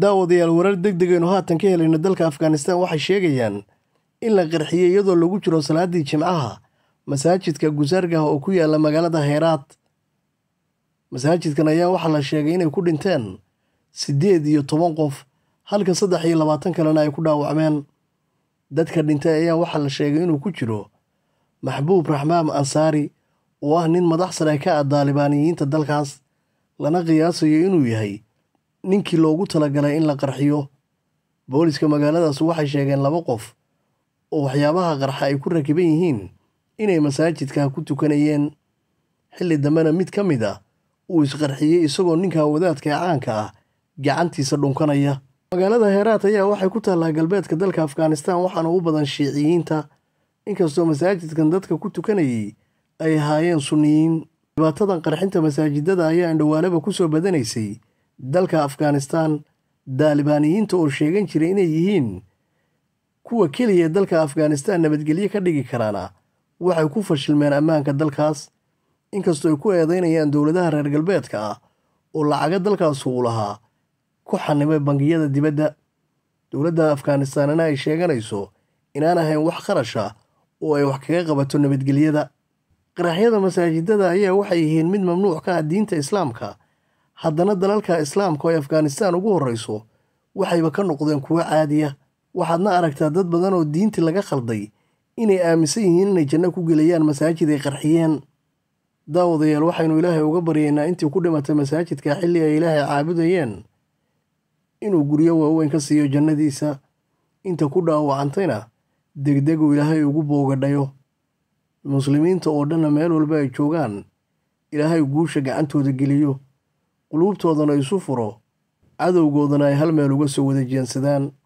daawadayaal warar deg degaynu haatan ka helayno dalka afghanistan waxay sheegayaan in la qarxiyey iyadoo lagu jiro salaaddii jimcaha masaajidka gusaargah oo ku yaala magaalada heeraad masaajidkan ayaa waxaa la sheegay inay ku dhinteen siddeed iyo toban qof halka saddex iyo labaatan kalena ay ku dhaawacmeen dadka dhintay ayaa waxaa la sheegay inuu ku jiro maxbuub raxmaam ansaari oo ah nin madax sare ka ah daalibaaniyiinta dalkaas lana qiyaasayo inuu yahay ninkii loogu talagalay in la qarxiyo booliska magaaladaas waxay sheegeen laba qof oo waxyaabaha qarxa ay ku rakiban yihiin inay masaajidka ku tukanayeen xilli dambena mid ka mid ah uu isqarxiyey isagoo ninka wadaadka ee caanka ah gacantiisa dhunkanaya magaalada heeraat ayaa waxay ku taallaa galbeedka dalka afghanistan waxaana u badan shiiciyiinta inkastoo masaajidkan dadka ku tukanayay ay ahaayeen sunniyiin dhibaatadan qarxinta masaajidada ayaa indhawaalaba ku soo badanaysay dalka afghanistan daalibaaniyiinta oo sheegan jiray inay yihiin kuwa keliya dalka afghanistan nabadgelyo ka dhigi karaana waxay ku fashilmeen ammaanka dalkaas inkastoo ay ku eedaynayaan dowladaha reer galbeedka ah oo lacaga dalkaas uu lahaa ku xanimay bangiyada dibadda dowladda afghanistanna ay sheeganayso inaan ahayn wax kharash ah oo ay wax kaga qabato nabadgelyada qaraxyada masaajidada ayaa waxay yihiin mid mamnuuc ka ah diinta islaamka haddana dalalka islaamka oo ay afghanistan ugu horrayso waxayba ka noqdeen kuwo caadiya waxaadna aragtaa dad badan oo diintii laga khalday inay aaminsan yihiin inay janno ku gelayaan masaajid ay qarxiyeen daawadayaal waxaynu ilaahay uga baryaynaa intii ku dhimatay masaajidka xilli ay ilaahay caabudayeen inuu guryo waaweyn ka siiyo jannadiisa inta ku dhaawacantayna degdegu ilaahay ugu boogadhayo muslimiinta oo dhanna meel walba ay joogaan ilaahay guusha gacantooda geliyo quluubtoodana isu furo cadowgoodana ay hal meel uga soo wada jeensadaan